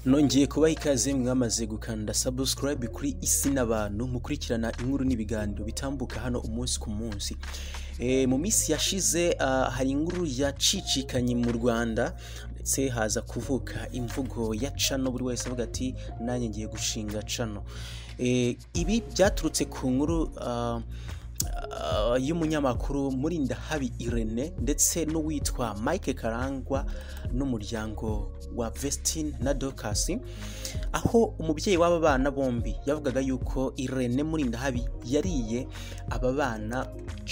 nongeye kubaha ikaze mwamaze gukanda subscribe kuri isi n'abantu mukurikirana inkuru n'ibiganiro bitambuka hano umunsi ku munsi Eh, mu minsi yashize ah, hari inkuru yacicikanye mu rwanda ndetse haza kuvuka imvugo ya cano buri wese avuga ati nanjye ngiye gushinga cano Eh, ibi byaturutse ku nkuru ah, ah, y'umunyamakuru murindahabi irene ndetse n'uwitwa mike karangwa n'umuryango wa vestin na dokasi aho umubyeyi w'aba bana bombi yavugaga yuko irene murindahabi yariye aba bana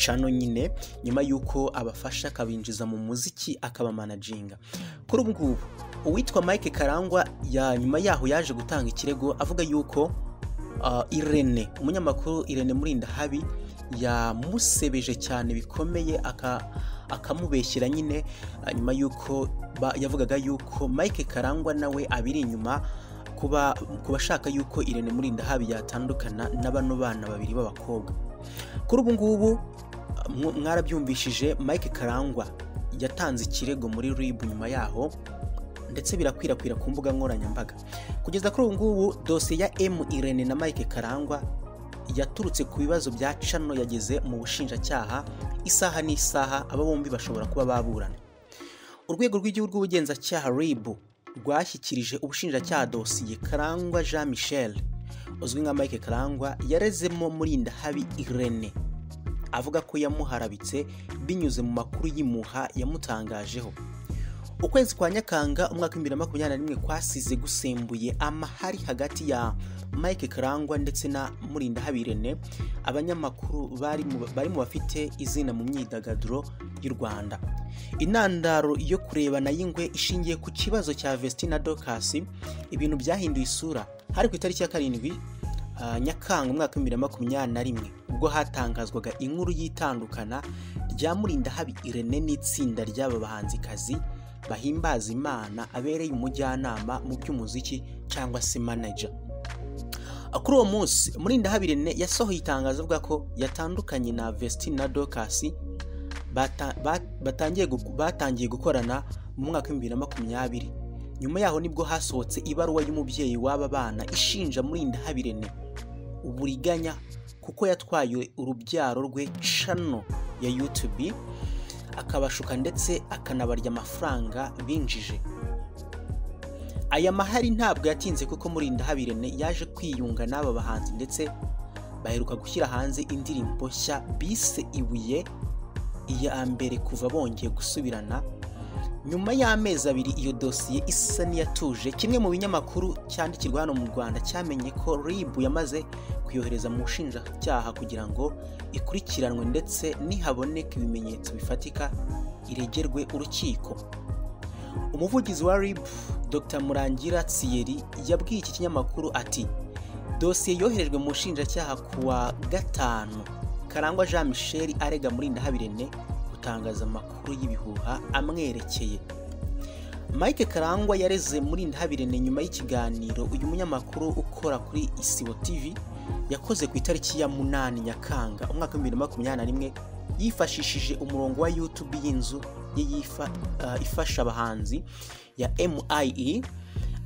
cano nyine nyuma y'uko abafasha akabinjiza mu muziki akabamanajinga kuri ubu ngubu uwitwa mike karangwa ya nyuma yaho yaje gutanga ikirego avuga yuko uh, irene umunyamakuru irene murindahabi yamusebeje cyane bikomeye aka- akamubeshyera nyine uh, nyuma y'uko ba- yavugaga yuko mike karangwa nawe abiri inyuma kuba kuba ashaka yuko irene murindahabi yatandukana na bano bana babiri b'abakobwa kuri ubu ngubu mw- mwarabyumvishije mike karangwa yatanze ikirego muri rib nyuma yaho ndetse birakwirakwira ku mbuga nkoranyambaga kugeza kuri ubu ngubu dosiye ya m irene na mike karangwa yaturutse ku bibazo bya cano yageze mu bushinjacyaha isaha n'isaha aba bombi bashobora kuba baburana urwego rw'igihugu rw'ubugenzacyaha rib rwashyikirije ubushinjacyaha dosiye karangwa jean michel uzwi nka mike karangwa yarezemo murindahabi irene avuga ko yamuharabitse binyuze mu makuru y'imuha yamutangajeho ukwezi kwa nyakanga umwaka w'ibihumbi bibiri na makumyabiri na rimwe kwasize gusembuye amahari hagati ya mike karangwa ndetse na murindahabirene abanyamakuru bari mu- bari mu bafite izina mu myidagaduro y'u rwanda intandaro yo kurebana y'ingwe ishingiye ku kibazo cya vestina dokasi ibintu byahinduye isura hari ku itariki ya karindwi ah, nyakanga umwaka w'ibihumbi bibiri na makumyabiri na rimwe ubwo hatangazwaga inkuru y'itandukana rya murindahabi irene n'itsinda ry'aba bahanzikazi bahimbaza imana abereye umujyanama mu by'umuziki cyangwa se manager Ah, kuri uwo munsi murindahabirene yasohoye itangazo avuga ko yatandukanye na vestin na dokasi bata- ba- batangiye gu- batangiye gukorana mu mwaka w'ibihumbi bibiri na makumyabiri nyuma yaho nibwo hasohotse ibaruwa y'umubyeyi w'aba bana ishinja murindahabirene uburiganya kuko yatwaye urubyaro rwe cano ya youtube akabashuka ndetse akanabarya amafaranga binjije aya mahari ntabwo yatinze kuko murindahabirene yaje kwiyunga n'aba bahanzi ndetse baheruka gushyira hanze indirimbo nshya bise ibuye iya mbere kuva bongeye gusubirana nyuma y'amezi abiri iyo dosiye isa n'iyatuje kimwe mu binyamakuru cyandikirwa hano mu rwanda cyamenye ko rib yamaze kuyohereza mu bushinjacyaha kugira ngo ikurikiranwe ndetse nihaboneka ibimenyetso bifatika iregerwe urukiko umuvugizi wa rib dr murangira tsiyeri yabwiye iki kinyamakuru ati dosiye yoherejwe mu bushinjacyaha ku wa gatanu karangwa jean michel arega murindahabirene gutangaza amakuru y'ibihuha amwerekeye mike karangwa yareze murindahabirene nyuma y'ikiganiro uyu munyamakuru ukora kuri isibo tv yakoze ku itariki ya munani nyakanga umwaka w'ibihumbi bibiri na makumyabiri na rimwe yifashishije umurongo wa youtube y'inzu ye yifa- ah, ifasha abahanzi ya MIE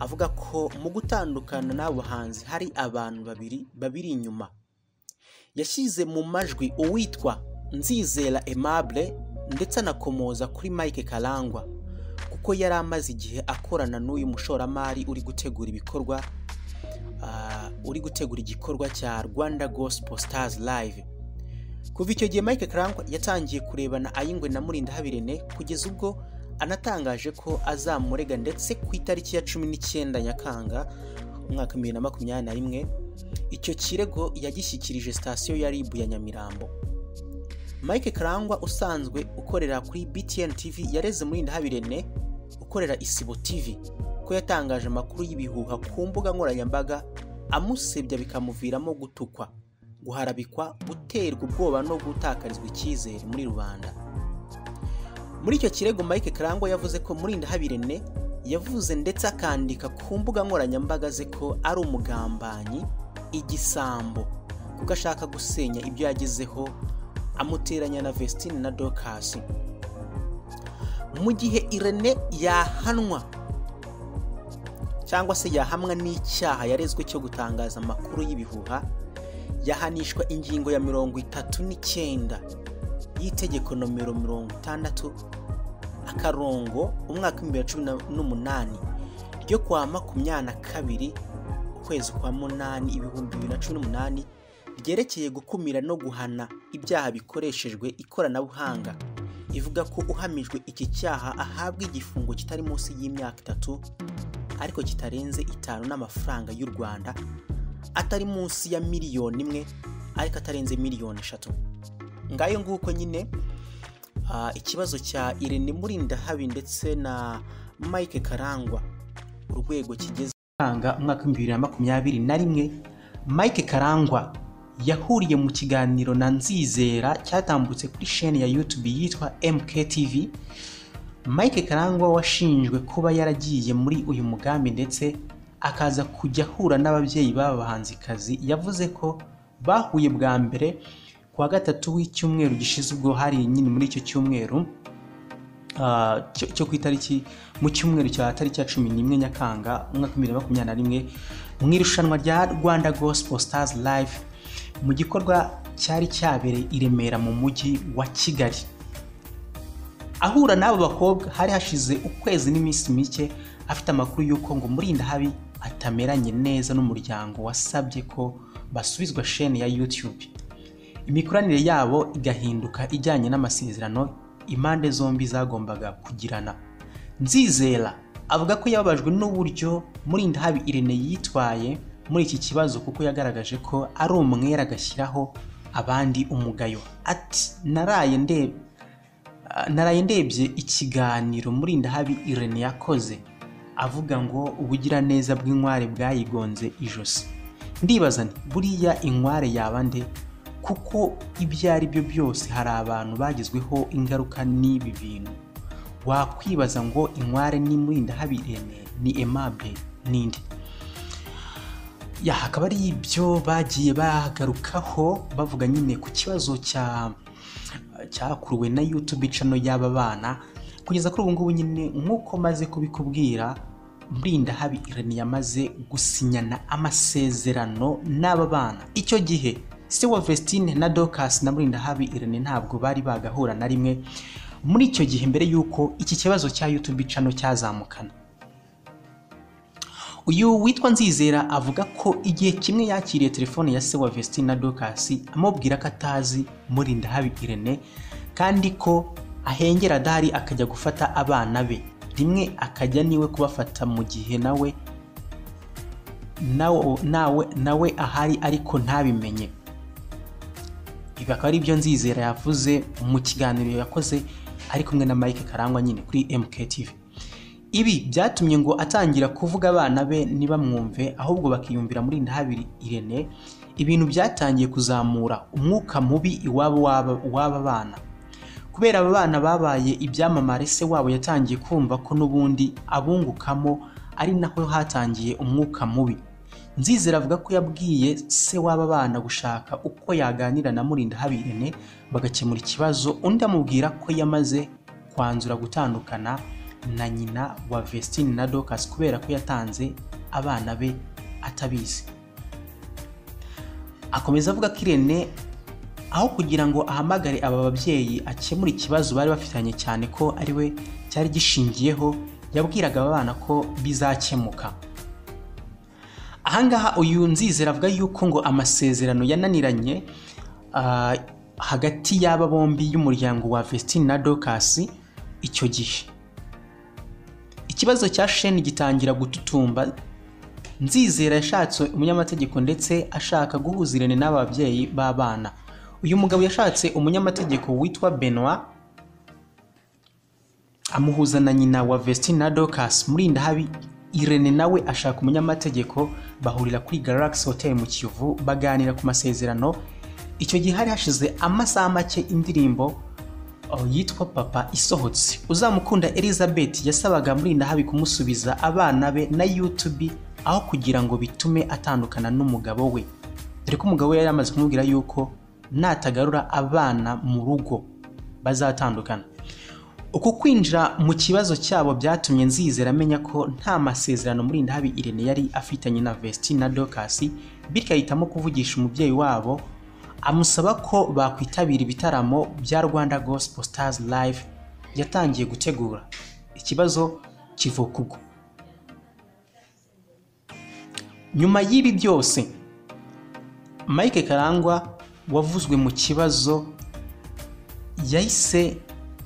avuga ko mu gutandukana n'abo bahanzi hari abantu babiri babiri inyuma yashyize mu majwi uwitwa nzizera aimable ndetse anakomoza kuri mike karangwa kuko yari amaze igihe akorana n'uyu mushoramari uri gutegura ibikorwa ah, uri gutegura igikorwa cya rwanda gospel stars live kuva icyo gihe mike karangwa yatangiye kurebana ayingwe na murindahabirene kugeza ubwo anatangaje ko azamurega ndetse ku itariki ya cumi n'icyenda nyakanga umwaka wa bibiri na makumyabiri na rimwe icyo kirego yagishyikirije sitasiyo ya ribu ya nyamirambo mike karangwa usanzwe ukorera kuri btn tv yareze murindahabirene ukorera isibo tv ko yatangaje amakuru y'ibihuha ku mbuga nkoranyambaga amusebya bikamuviramo gutukwa guharabikwa guterwa ubwoba no gutakarizwa icyizere muri rubanda muri icyo kirego mike karangwa yavuze ko murindahabirene yavuze ndetse akandika ku mbuga nkoranyambaga ze ko ari umugambanyi igisambo kuko ashaka gusenya ibyo yagezeho amuteranya na vestine na dokasi mu gihe irene yahanwa cyangwa se yahamwa n'icyaha yarezwe cyo gutangaza amakuru y'ibihuha yahanishwa ingingo ya mirongo itatu n'icyenda y'itegeko nomero mirongo itandatu akarongo umwaka w'ibihumbi bibiri na cumi n'umunani ryo kwa makumyabiri na kabiri ukwezi kwa munani ibihumbi bibiri na cumi n'umunani ryerekeye gukumira no guhana ibyaha bikoreshejwe ikoranabuhanga ivuga ko uhamijwe iki cyaha ahabwa igifungo kitari munsi y'imyaka itatu ariko kitarenze itanu n'amafaranga y'u rwanda atari munsi ya miliyoni imwe ariko atarenze miliyoni eshatu ngayo nguko nyine ikibazo cya irene murindahabi ndetse na mike karangwa urwego kigeze umwaka w'ibihumbi bibiri na makumyabiri na rimwe mike karangwa yahuriye mu kiganiro na nzizera cyatambutse kuri sheni ya yutubi yitwa mktv mike karangwa washinjwe kuba yaragiye muri uyu mugambi ndetse akaza kujya ahura n'ababyeyi b'aba bahanzikazi yavuze ko bahuye bwa mbere ku wa gatatu w'icyumweru gishize ubwo hari nyine muri icyo cyumweru cyo ku itariki mu cyumweru cya tariki ya cumi n'imwe nyakanga umwaka w'ibihumbi bibiri na makumyabiri na rimwe mu irushanwa rya rwanda gospel stars live mu gikorwa cyari cyabereye i remera mu mujyi wa kigali ahura n'abo bakobwa hari hashize ukwezi n'iminsi mike afite amakuru y'uko ngo murindahabi atameranye neza n'umuryango wasabye ko basubizwa sheni ya YouTube imikoranire yabo igahinduka ijyanye n'amasezerano impande zombi zagombaga kugirana nzizera avuga ko yababajwe n'uburyo murindahabi irene yitwaye muri iki kibazo kuko yagaragaje ko ari umwera agashyiraho abandi umugayo ati naraye ndebe naraye ndebye ikiganiro murindahabi irene yakoze avuga ngo ubugiraneza bw'inkware bwayigonze ijosi ndibaza nti buriya inkware yaba nde kuko ibyo ari byo byose hari abantu bagezweho ingaruka n'ibi bintu wakwibaza ngo inkware ni murindahabi irene ni emabe n'indi hakaba ari ibyo bagiye bagarukaho bavuga nyine ku kibazo cya cyakuruwe na yutube cano y'aba bana kugeza kuri ubu ngubu nyine nk'uko maze kubikubwira murindahabi irene yamaze gusinyana amasezerano n'aba bana icyo gihe se wa vestine na dokasi na murindahabi irene ntabwo bari bagahura na rimwe muri icyo gihe mbere y'uko iki kibazo cya yutube cano cyazamukana uyu witwa nzizera avuga ko igihe kimwe yakiriye telefone ya se wa vestine na dokasi amubwira ko atazi murindahabi irene kandi ko ahengera adahari akajya gufata abana be rimwe akajya niwe kubafata mu gihe nawe nawe nawe ahari ariko ntabimenye ibi akaba ari byo nzizera yavuze mu kiganiro yakoze ari kumwe na mike karangwa nyine kuri mktv ibi byatumye ngo atangira kuvuga abana be ntibamwumve ahubwo bakiyumvira muri ndahabiri irene ibintu byatangiye kuzamura umwuka mubi iwabo w'aba bana kubera aba bana babaye ibyamamare se wabo yatangiye kumva ko n'ubundi abungukamo ari naho hatangiye umwuka mubi nzizera avuga ko yabwiye se w'aba bana gushaka uko yaganira na murindahabi irene bagakemura ikibazo undi amubwira ko yamaze kwanzura gutandukana na nyina wa vestine na Dorcas kubera ko yatanze abana be atabizi akomeza avuga ko irene aho kugira ngo ahamagare aba babyeyi akemura ikibazo bari bafitanye cyane ko ari we cyari gishingiyeho yabwiraga aba bana ko bizakemuka ahangaha uyu nzizera avuga yuko ngo amasezerano yananiranye hagati y'aba bombi y'umuryango wa vestine na Dorcas icyo gihe ikibazo cya sheni gitangira gututumba nzizera yashatse umunyamategeko ndetse ashaka guhuza irene n'ababyeyi b'abana uyu mugabo yashatse umunyamategeko witwa benoit amuhuza na nyina wa vestine na dorcas murindahabi irene nawe ashaka umunyamategeko bahurira kuri galax hotel mu kivu baganira ku masezerano icyo gihe hari hashize amasaha make indirimbo yitwa papa isohotse uzamukunda elizabeth yasabaga murindahabi kumusubiza abana be na yutube aho kugira ngo bitume atandukana n'umugabo we dore ko umugabo we yari yamaze kumubwira yuko natagarura abana mu rugo bazatandukana uko kwinjira mu kibazo cyabo byatumye nzizera amenya ko nta masezerano muri ndahabi irene yari afitanye na vesitine na dokasi bityo ahitamo kuvugisha umubyeyi wabo amusaba ko bakwitabira ibitaramo bya rwanda gospel stars live yatangiye gutegura ikibazo kivuka ubwo nyuma y'ibi byose mike karangwa wavuzwe mu kibazo yahise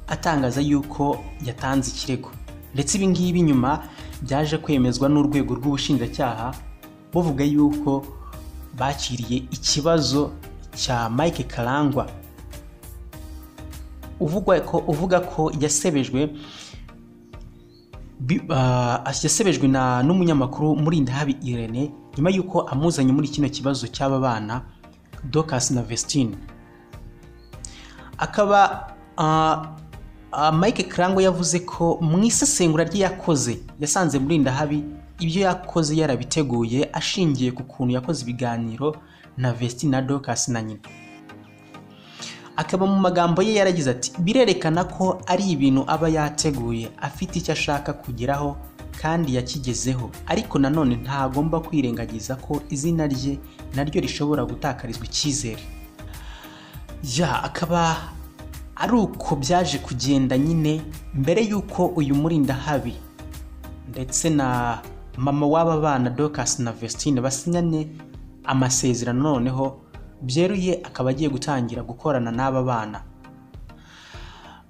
atangaza yuko yatanze ikirego ndetse ibi ngibi nyuma byaje kwemezwa n'urwego rw'ubushinjacyaha buvuga yuko bakiriye ikibazo cya mike karangwa uvuga ko yasebejwe yasebejwe n'umunyamakuru murinda habi irene nyuma y'uko amuzanye muri kino kibazo cy'aba bana docas na vestine akaba mike karangwa yavuze ko mu isesengura rye yakoze yasanze murinda habi ibyo yakoze yarabiteguye ashingiye ku kuntu yakoze ibiganiro na vesti na docas na nyina akaba mu magambo ye yaragize ati birerekana ko ari ibintu aba yateguye afite icyo ashaka kugeraho kandi yakigezeho ariko nanone ntagomba kwirengagiza ko izina rye naryo rishobora gutakarizwa icyizere ya akaba ari uko byaje kugenda nyine mbere y'uko uyu murinda habi ndetse na mama w'aba bana docas na vestine basinyane amasezerano noneho byeruye akaba agiye gutangira gukorana n'aba bana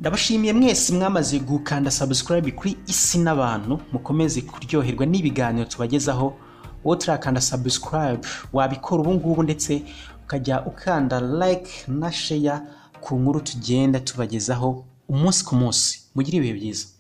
ndabashimiye mwese mwamaze gukanda subscribe kuri isi n'abantu mukomeze kuryoherwa n'ibiganiro tubagezaho wowe turakanda subscribe wabikora ubu ngubu ndetse ukajya ukanda like na share ku nkuru tugenda tubagezaho umunsi ku munsi mugire ibihe byiza